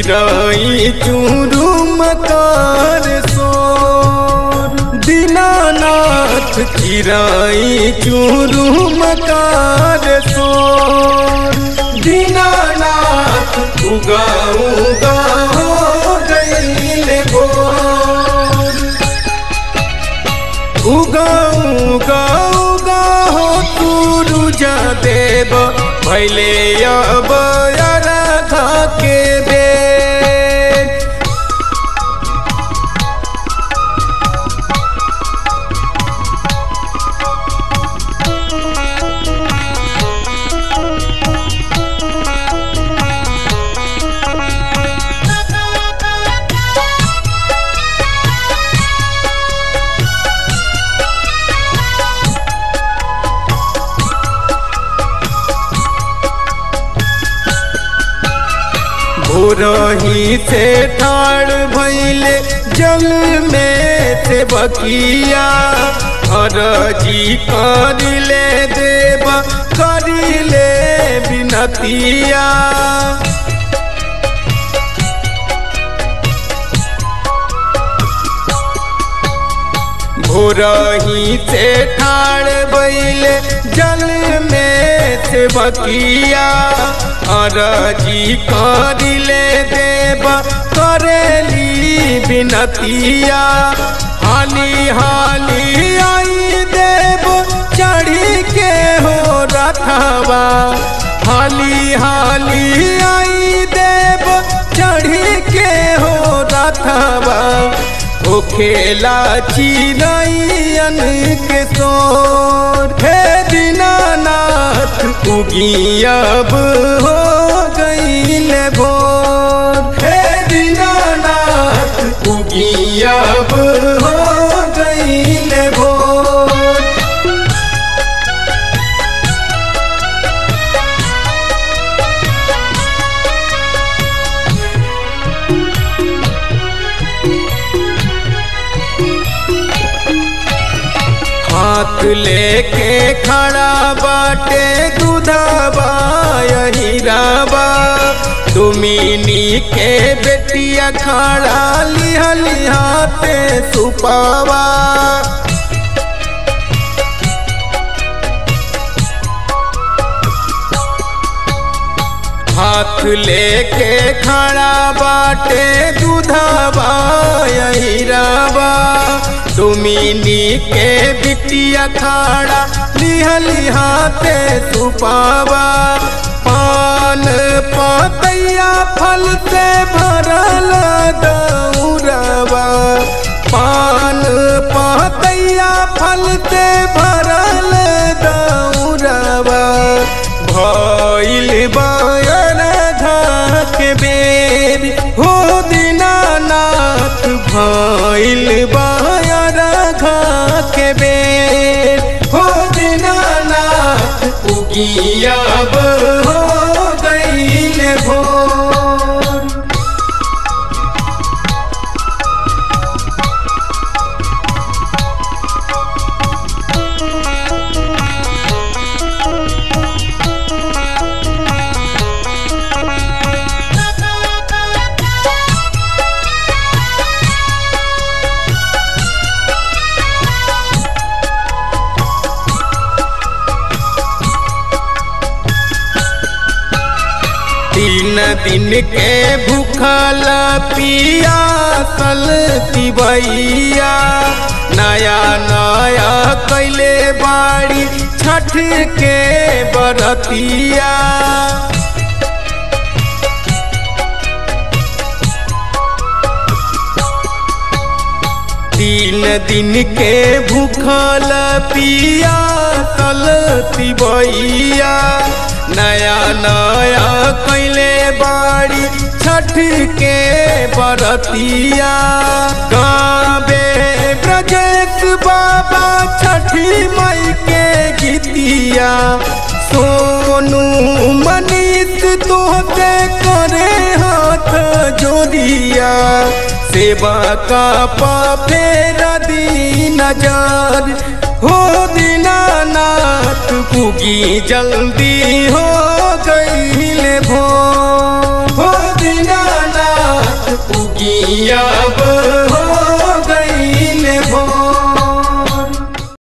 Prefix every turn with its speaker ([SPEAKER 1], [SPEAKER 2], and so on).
[SPEAKER 1] चिराई चूरुम कार सोर दीनानाथ चिराई चूरुम कार सोर दीनानाथ उगा उगा हो गईल भोर उगा उगा उगा हो सूरुजा देव भैले अब राधा के बेर भोरही से ठाड़ भैले जल में से बकिया अरजी करिले देव करिले बिनतिया भोरही से ठाड़ बैले जल में से बकिया अरजी करिले देव करेली बिनतिया हाली हाली आई देव चढ़ी के हो रखवा हाली हाली आई देव चढ़ी के हो रखवा ओ खेला चिरैयन के सोर हे दीनानाथ उगी अब हो गईल भोर हे दीनानाथ उगी अब हो गईल भोर हाथ लेके खड़ा बाटे दूधाबा हीराबा तुमिनी के बेटिया खड़ा लिहा लिहाते सुपावा हाथ लेके खड़ा बाटे दूधाबा हीराबा तुमिनी के बिटिया खाड़ा लिहा लिहाते सुपावा पान पतैया फल से भरल दौरवा पान पतैया फल से भरल दौरवा भइल बायर घाक बेर हो दीनानाथ भइल बायर घाक बेर हो दीनानाथ उगियाब हो गईल भोर तीन दिन के भूखल पियासल तिबैया नया नया कैले बाड़ी छठ के बरतिया तीन दिन के भूखल पियासल तिबैया नया नया कैले बाड़ी छठ के बरतिया गावे ब्रजेश बाबा छठी मई के गीतिया सोनू मनीष तोहते करे हाथ जोड़िया सेवा का फेर दी नजर हो दीनानाथ पुगी जल्दी हो गईल भो हो दीनानाथ दुनिया